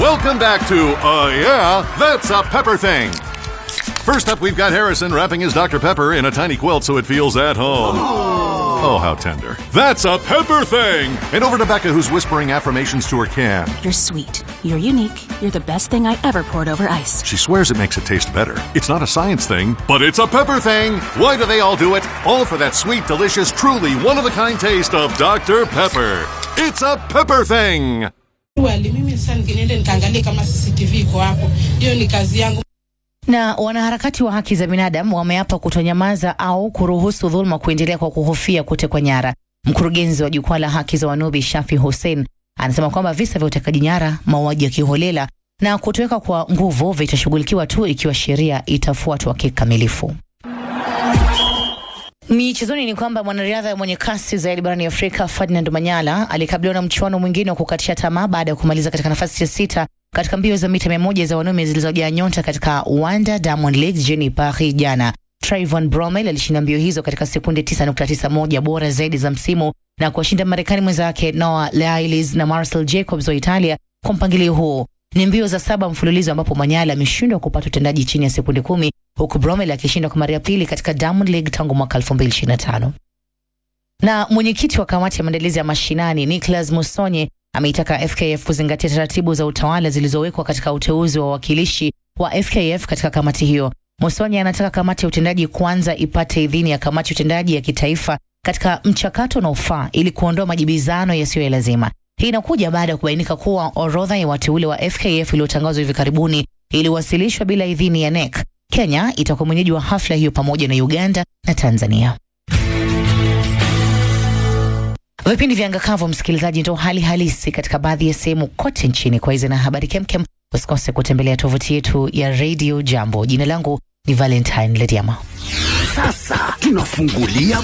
Welcome back to Uh Yeah, That's a Pepper Thing. First up, we've got Harrison wrapping his Dr. Pepper in a tiny quilt so it feels at home. Oh, how tender. That's a Pepper Thing! And over to Becca, who's whispering affirmations to her can. You're sweet. You're unique. You're the best thing I ever poured over ice. She swears it makes it taste better. It's not a science thing, but it's a pepper thing. Why do they all do it? All for that sweet, delicious, truly one of a kind taste of Dr. Pepper. It's a pepper thing. Wali, mimi sasa niende nikaangalie kama CCTV iko hapo. Hiyo ni kazi yangu. Na wanaharakati wa haki za binadamu wameapa kutonyamaza au kuruhusu dhuluma kuendelea kwa kuhofia kutekwa nyara. Mkurugenzi wa jukwaa la haki za Wanubi Shafi Hussein anasema kwamba visa vya utekaji nyara, mauaji ya kiholela na kutoweka kwa nguvu vitashughulikiwa tu ikiwa sheria itafuatwa kikamilifu. Michezoni ni kwamba mwanariadha mwenye kasi zaidi barani Afrika Ferdinand Manyala alikabiliwa na mchuano mwingine wa kukatisha tamaa baada ya kumaliza katika nafasi ya sita katika mbio za mita mia moja za wanaume zilizojaa nyota katika Wanda Diamond League jijini Paris jana. Trayvon Bromel alishinda mbio hizo katika sekunde 9.91 bora zaidi za msimu na kuwashinda Marekani mwenzake Noah Lyles na Marcel Jacobs wa Italia kwa mpangilio huo. Ni mbio za saba mfululizo ambapo Manyala ameshindwa kupata utendaji chini ya sekunde kumi huku Bromel akishindwa kwa mara ya pili katika Diamond League tangu mwaka 2025. Na mwenyekiti wa kamati ya maandalizi ya mashinani Nicholas Musonye ameitaka FKF kuzingatia taratibu za utawala zilizowekwa katika uteuzi wa wawakilishi wa FKF katika kamati hiyo. Musonye anataka kamati ya utendaji kwanza ipate idhini ya kamati ya utendaji ya kitaifa katika mchakato unaofaa ili kuondoa majibizano yasiyo ya lazima. Hii inakuja baada ya kubainika kuwa orodha ya wateule wa FKF iliyotangazwa hivi karibuni iliwasilishwa bila idhini ya NEC. Kenya itakuwa mwenyeji wa hafla hiyo pamoja na Uganda na Tanzania. Vipindi vya Angakavu, msikilizaji, ndo hali halisi katika baadhi ya sehemu kote nchini. Kwa hizi na habari kemkem, usikose kutembelea tovuti yetu ya Radio Jambo. Jina langu ni Valentine Lediama. Sasa tunafungulia